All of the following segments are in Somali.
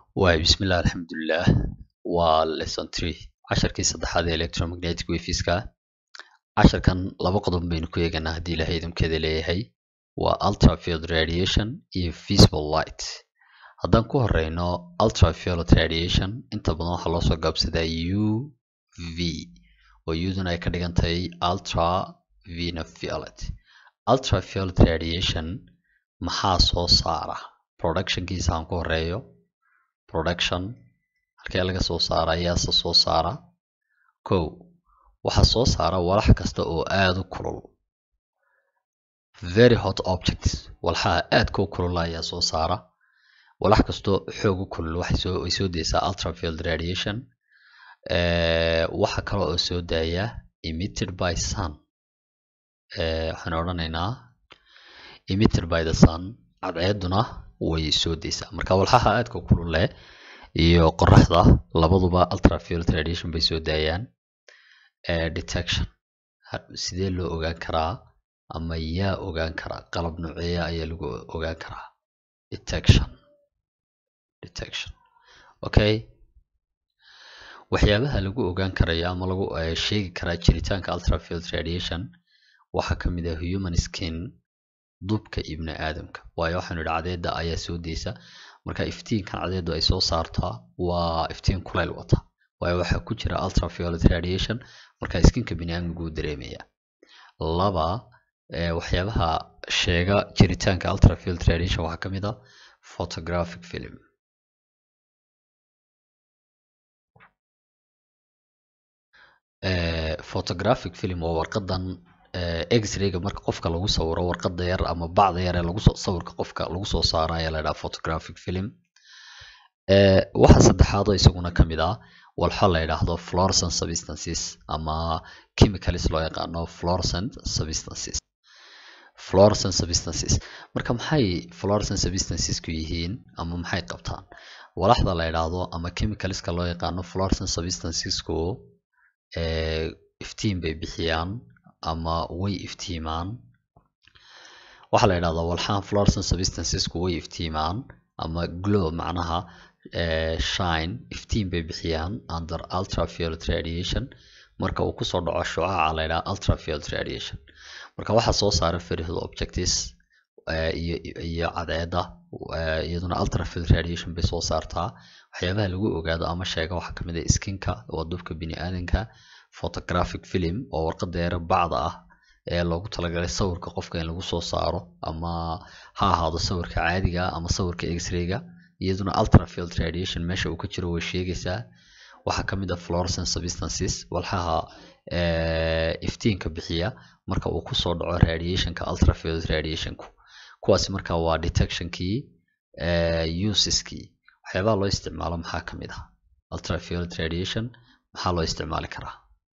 waay bismillaah alxamdulilah waa lesson three casharkii saddexaad ee electromagnetic waveska casharkan laba qodob baynu ku eeganaa haddii ilahay idinkeeda leeyahay waa ultrafield radiation iyo visible light haddaan ku horeyno ultraviolet radiation inta badan waxaa loo soo gaabsadaa u v oo uduna ay ka dhigan tahay ultra violet ultraviolet radiation maxaa soo saara productionkiisa aan ku horeeyo production halkee laga soo saara ayaase soo saara kow waxaa soo saara walax kasta oo aada u kulul very hot objects walxaha aadka u kulul ayaa soo saara walax kastoo xoog u kulul waxay soo way soo deysaa ultrafield radiation waxa kale oo soo daaya emitted by sun waxaan odhanaynaa emitted by the sun cadceeduna way soo deysaa marka walxaha aadka u kulul leh iyo qoraxda labaduba ultraviolet radiation bay soo daayaan detection sidee loo ogaan karaa ama yaa ogaan karaa qalab nooceeya ayaa lagu ogaan karaa detection detection okay waxyaabaha lagu ogaan karayo ama lagu sheegi karaa jiritaanka ultraviolet radiation waxaa ka mid ah human skin dubka ibni aadamka waayo waxaanu idhi cadeeda ayaa soo deysa marka iftiinkan cadeedu ay soo saartaa waa iftiin kuleyl wata waayo waxaa ku jira ultraviolet radiation marka skinka bini aadamka uu dareemaya laba waxyaabaha sheega jiritaanka ultraviolet radiation waxaa ka mid ah photographic film photographic film waa warqadan x-rayga marka qofka lagu sawiro warqada yar ama bacda yar ee lagu sawirka qofka lagu soo saaro ayaa la yidhaha photographic film waxa saddexaadoo isaguna ka mid ah walxo la yidhaahdo fluorescent substances ama chemicals loo yaqaano fluorescent substances fluorescent substances marka maxay fluorescent substancesku yihiin ama maxay qabtaan walaxda la yidhaahdo ama chemicalska loo yaqaano fluorescent substancesku iftiin bay bixiyaan ama way iftiimaan waxaa la yidhahdaa walxahan fluorescent substancesku way iftiimaan ama glow macnaha shine iftiin bay bixiyaan under ultraviolet radiation marka uu kusoo dhaco shucaca la yidhaha ultraviolet radiation marka waxaa soo saara ferihd objectives iyo iyo cadceeda iyaduna ultraviolet radiation bay soo saartaa waxyaabaha lagu ogaado ama sheega waxaa kamid ah skinka waa dubka bini aadanka photographic film oo warqada yare bacda ah ee loogu talagalay sawirka qofka in lagu soo saaro ama ha ahaado sawirka caadiga ama sawirka x-rayga iyaduna ultraviolet radiation meesha uu ka jiro way sheegaysaa waxaa ka mid ah fluorescent substances walxaha iftiinka bixiya marka uu kusoo dhaco radiationka ultraviolet radiationku kuwaasi marka waa detectionkii useskii waxyaabaha loo isticmaalo maxaa ka mid ah ultraviolet radiation maxaa loo isticmaali karaa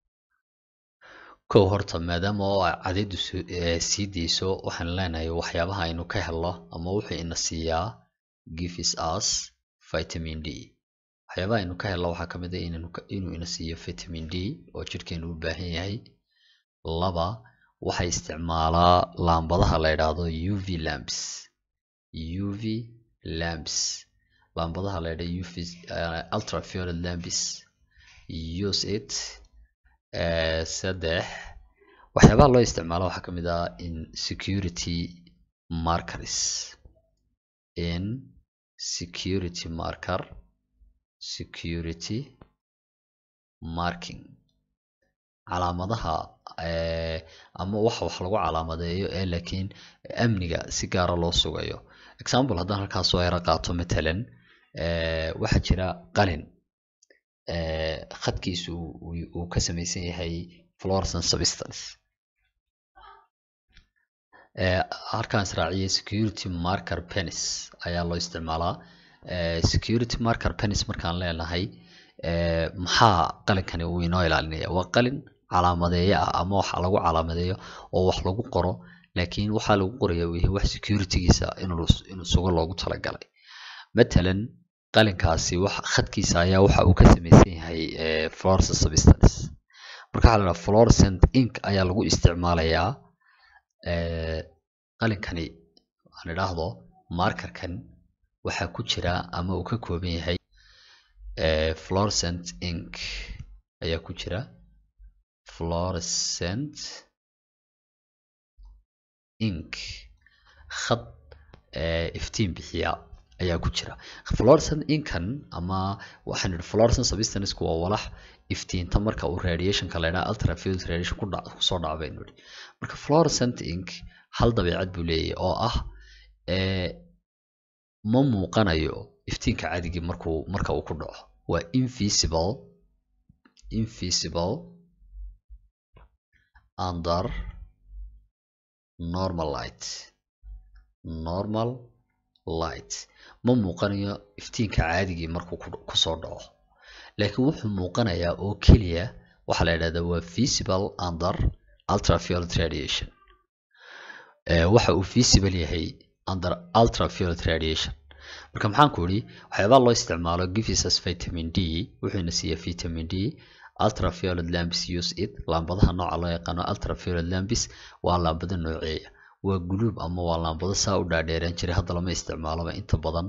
kow horta maadaama oo cadeedu sii deyso waxaan leenahay waxyaabaha aynu ka helno ama wuxuu ina siiyaa gives us vitamin d waxyaabaha aynu ka helno waxaa ka mid ah inuu ina siiyo vitamin d oo jirhkeenu u baahan yahay laba waxay isticmaalaa laambadaha la yidhaahdo uv lamps uv lamps laambadaha la yidhahdo uv ultraviolet lamps use it saddex waxyaabaha loo isticmaalo waxaa ka mid ah in security markers in security marker security marking calaamadaha ama waxa wax lagu calaamadeeyo ee laakiin amniga si gaara loo sugayo example haddaan halkaas soo yaro qaato matalan waxaa jira qalin khadkiisu uu ka samaysan yahay fluorescent substance halkaan israaciyay security marker penis ayaa loo isticmaalaa security marker penis markaan leenahay maxaa qalinkani uu inoo ilaalinaya waa qalin calaamadeeyo ah ama wax lagu calaamadeeyo oo wax lagu qoro laakiin waxaa lagu qoraya uu yahay wax securitygiisa inuu sugo loogu talagalay matalan qalinkaasi wax khadkiisa ayaa waxa uu ka samaysan yahay fluorescent substance marka waxaa la dhaha fluorescent ink ayaa lagu isticmaalayaa qalinkani aan idhaahdo markerkan waxaa ku jira ama uu ka kooban yahay fluorescent ink ayaa ku jira fluorescent ink khad iftiin bixiya ayaa ku jira fluorescent inkan ama waxaan idhi fluorescent substanceku waa walax iftiinta marka uu radiationka la yidhaha ultraviolet radiation ku dhac kusoo dhaca baynu idhi marka fluorescent ink hal dabeecad buu leeyahay oo ah ma muuqanayo iftiinka cadigii markuu marka uu ku dhaco waa invisible invisible under normal light normal light ma muuqanayo iftiinka caadigii markuu kusoo dhaco laakiin wuxuu muuqanayaa oo keliya waxaa la yidhahdaa waa visible under ultraviolet radiation waxa uu visible yahay under ultraviolet radiation marka maxaan ku idhi waxyaabaa loo isticmaalo givisus vitamin d wuxuuna siiya vitamin d ultraviolet lampis use it laambadaha nooca loo yaqaano ultraviolet lampis waa laambado nooceeya waa guluub ama waa laambado saa u dhaadheeraan jiray hadda lama isticmaaloba inta badan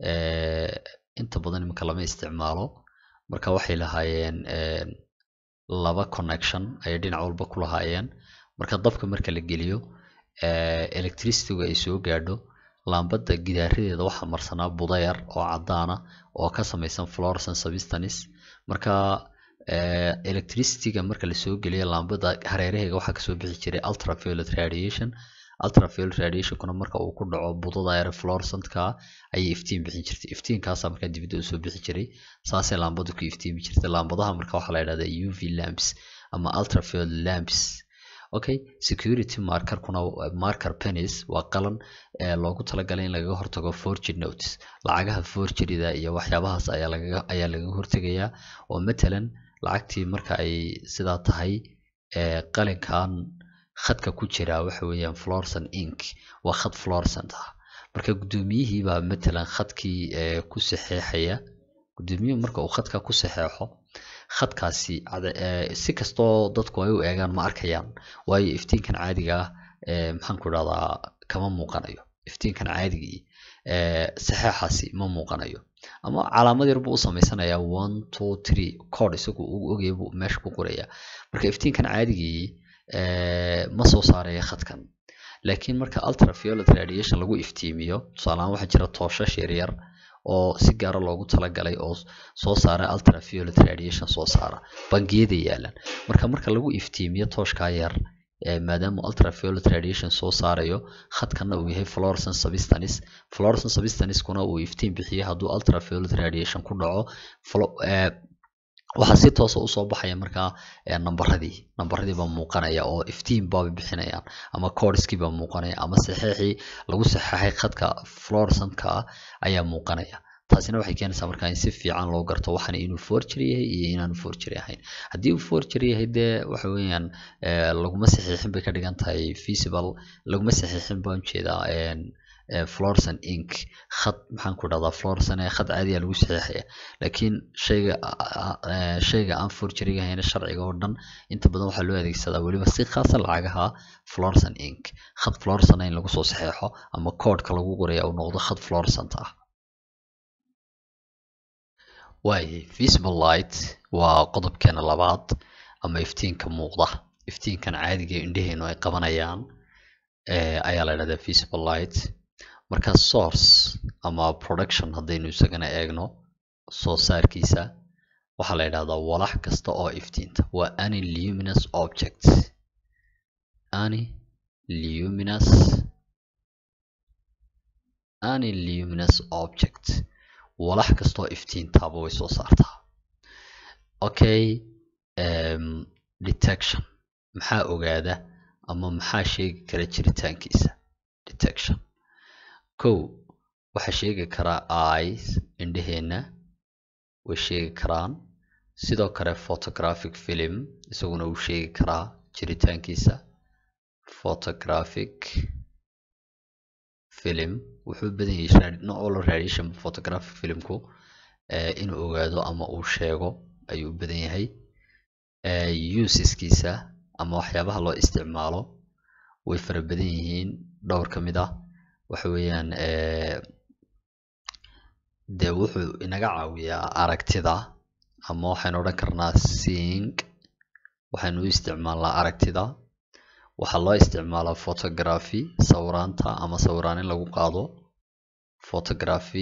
inta badan iminka lama isticmaalo marka waxay lahaayeen laba connection ayay dhinac walba ku lahaayeen marka dabka marka la geliyo electricitygu ay soo gaadho laambada gidaaradeeda waxaa marsanaa budayar oo cadaana oo ka samaysan fluorescent substance marka electricityga marka lasoo geliyo laambada hareeraheega waxaa kasoo bixi jiray ultraviolet radiation ultraviolet radiationkuna marka uu ku dhaco budada yare fluorescentka ayay iftiin bixin jirtay iftiinkaasa markaa dibadda usoo bixi jiray saasay laambadu ku iftiimi jirtay laambadaha marka waxaa la yidhahdaa uv lamps ama ultraviolet lamps okay security markerkuna marker pennies waa qalan ee loogu talagalay in lagaga hortago forgery notes lacagaha forgeryda iyo waxyaabahaas ayaa lagaga ayaa lagaga hortegayaa oo matalan lacagtii marka ay sidaa tahay ee qalinkan khadka ku jira waxa weeyaan fluorescent ink waa khad fluorescent ah marka guddoomiyihii baa matalan khadkii ee ku saxeexaya guddoomiyuhu marka uu khadka ku saxeexo khadkaasi si kastoo dadku ay u eegaan ma arkayaan waayo iftiinkan caadiga ah maxaan ku idhahdaa kama muuqanayo iftiinkan caadigii saxeexaasi ma muuqanayo ama calaamad yar buu u samaysanayaa one two three code isagu uu ogaya buu meesha ku qoraya marka iftiinkan caadigii ma soo saaraya khadkan laakiin marka ultraviolet radiation lagu iftiimiyo tusaalahaan waxaa jira tooshash yaryar oo si gaara loogu talagalay oo soo saara ultraviolet radiation soo saara bangiyada yaalan marka marka lagu iftiimiyo tooshkaa yar maadaama ultraviolet radiation soo saarayo khadkana uu yahay fluorescent substance fluorescent substancekuna uu iftiin bixiyo hadduu ultraviolet radiation ku dhaco waxaa si toosa usoo baxaya markaa nambaradii nambaradii baa muuqanaya oo iftiin baaba bixinayaan ama codeskii baa muuqanaya ama saxeexii lagu saxeexay khadka fluorescentka ayaa muuqanaya taasina waxay keenaysaa markaa in si fiican loo garto waxana inuu forgery yahay iyo inaanu forgery ahayn haddii uu forgery yahay dee waxa weeyaan laguma saxiixin bay ka dhigan tahay feasible laguma saxiixin baan ujeedaa fluorescent ink khad maxaan ku dhahdaa fluorescent ee khad caadiya lagu saxiixaya laakiin shayga shayga aan forgeryga ahayna sharciga oo dhan inta badan waxaa loo adeegsadaa weliba si khaasa lacagaha fluorescent ink khad fluorescent in lagu soo saxeexo ama codeka lagu qoraya uu noqdo khad fluorescent ah waayahay visible light waa qodobkeena labaad ama iftiinka muuqda iftiinkan caadiga indheheenu ay qabanayaan ayaa la dhahdaa visible light marka source ama production haddaynu isagana eegno soo saarkiisa waxaa la yidhahdaa walax kasta oo iftiinta waa any luminous object any luminous any luminous object walax kastoo iftiintaaba way soo saartaa okay um, detection maxaa ogaada ama maxaa sheegi kara jiritaankiisa detection kow waxaa sheegi karaa eyes indheheenna way sheegi karaan sidoo kale photographic film isaguna uu sheegi karaa jiritaankiisa photographic film wuxuu badan yahay noolo radiation photographic filmku inuu ogaado ama uu sheego ayuu badan yahay useskiisa ama waxyaabaha loo isticmaalo way fara badan yihiin dhowr ka mid ah waxa weeyaan dee wuxuu inaga caawiyaa aragtida ama waxaynu odhan karnaa seeing waxaynu u isticmaalnaa aragtida waxaa loo isticmaalaa photography sawiraanta ama sawiraan in lagu qaado photography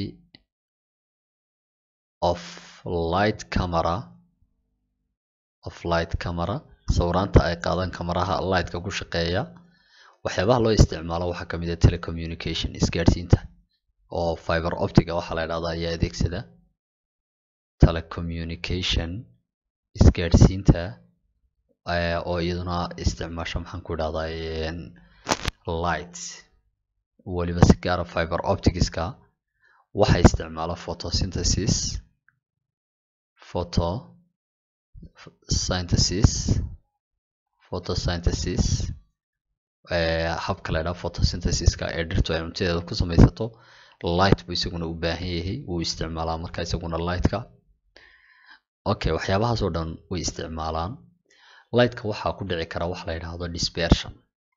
of light camera of light camera sawiraanta ay qaadaan kamaraha lightka ku shaqeeya waxyaabaha loo isticmaalo waxaa kamid ah telecommunication isgaadhsiinta oo fiber optica waxaa la idhahdaa ayaa adeegsada telecommunication isgaadhsiinta oo iyaduna isticmaasho maxaan ku idhahdaa light weliba si gaara fiber opticska waxay isticmaala photosynthesis photo synthesis photosynthesis habka la idhaha photosynthesiska ee dhirtu ay cuntadeeda ku samaysato light buu isaguna u baahan yahay wuu isticmaalaa marka isaguna lightka okay waxyaabahaas oo dhan way isticmaalaan lightka waxaa ku dhici kara wax la yidhaahdo dispersion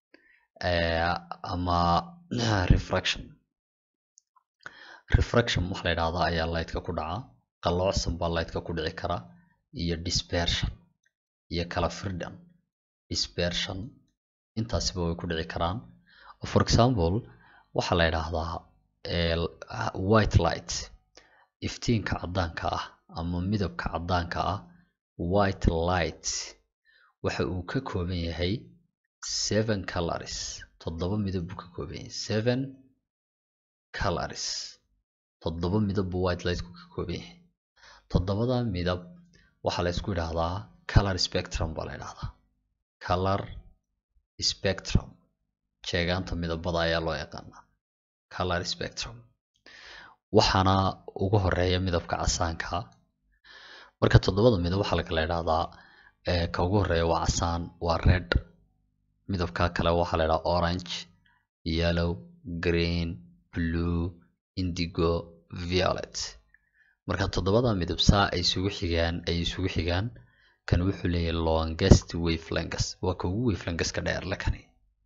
ama refraction refraction wax la yidhaahdo ayaa lightka ku dhaca qalloocsan baa lightka ku dhici kara iyo dispersion iyo kala firdhan dispersion intaasiba way ku dhici karaan for example waxaa la yidhaahdaa white light iftiinka caddaanka ah ama midabka caddaanka ah white light waxa uu ka kooban yahay seven colors toddoba midab buu ka kooban yahay seven colors toddoba midab buu white lightku ka kooban yahay toddobada midab waxaa la isku yidhaahdaa color spectrum baa la yidhahdaa color spectrum sheegaanta midabada ayaa loo yaqaanaa color spectrum waxaana ugu horeeya midabka casaanka marka toddobada midab waxaa lakala idhahdaa ka ugu horeeya waa casaan waa red midabka kale waxaa la idhaha orange yellow green blue indigo violet marka toddobada midab saa ay isugu xigaan ay isugu xigaan kan wuxuu leeyahay longest wavelengths waa ka ugu wavelengthska dheer le kani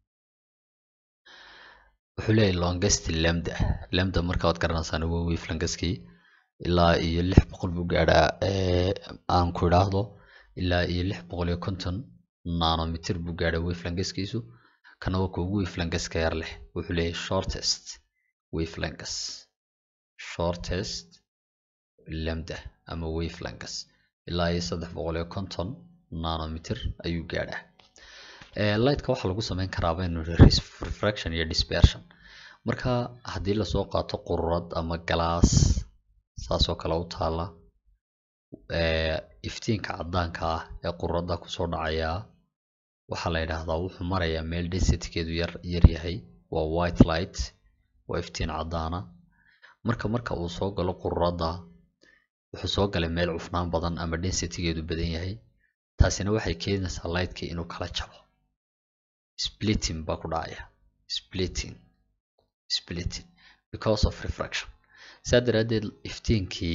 wuxuu leeyahay longest lambda lambda marka waad garanaysaan waa wavelengthskii ilaa iyo lix boqol buu gaadhaa aan ku idhaahdo ilaa iyo lix boqol iyo konton nanometer buu gaadhaa wavelengthskiisu kana waa ka ugu wavelengthska yar leh wuxuu leeyahay shortest wavelengths shortest lambda ama wavelengths ilaa iyo saddex boqol iyo konton nanometer ayuu gaadhaa lightka waxaa lagu sameyn karaa baynu refraction iyo dispersion marka haddii lasoo qaato qururad ama galaas saasoo kale u taala iftiinka caddaanka ah ee qururadda kusoo dhacaya waxaa la yidhaahdaa wuxuu marayaa meel densitykeedu yar yar yahay waa white light waa iftiin caddaana marka marka uu soo galo qururadda wuxuu soo galay meel cufnaan badan ama densitygeedu badan yahay taasina waxay keenaysaa lightkii inuu kala jabo splitting baa ku dhacaya splitting splitting because of refraction saa daraaddeed iftiinkii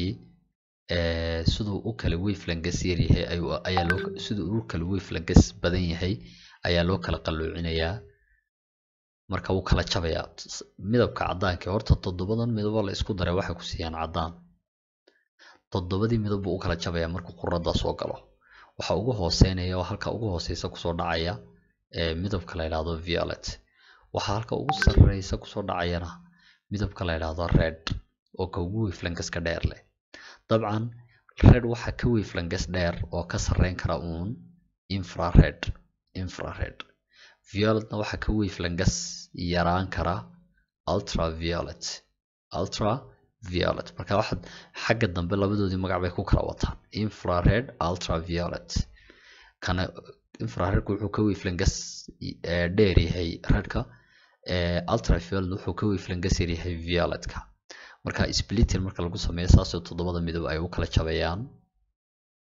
siduu u kala wavelengths yar yahay ayaa loo siduu u kala wavelengths badan yahay ayaa loo kala qalloocinayaa marka wuu kala jabayaa midabka caddaanka horta toddobadan midabo la isku daray waxay ku siiyaan caddaan toddobadii midab buu u kala jabayaa markuu quradda soo galo waxa ugu hooseynaya oo halka ugu hooseysa kusoo dhacaya midabka la yidhaahdo violet waxaa halka ugu sarreysa kusoo dhacayana midabka la yidhaahdo red oo ka ugu wavelengthska dheer leh dabcan red waxaa ka wavelengths dheer oo ka sarreyn kara uun infrared infrared violetna waxaa ka wavelengths yaraan kara ultraviolet ultra violet marka waxaad xagga dambe labadoodii magac bay ku kala wataan infrared ultraviolet kana infraredka wuxuu ka wavelengths dheer yahay redka ultraviolet wuxuu ka wavelengths yar yahay violetka marka splitting marka lagu sameeyo saasoo toddobada midab ay u kala jabayaan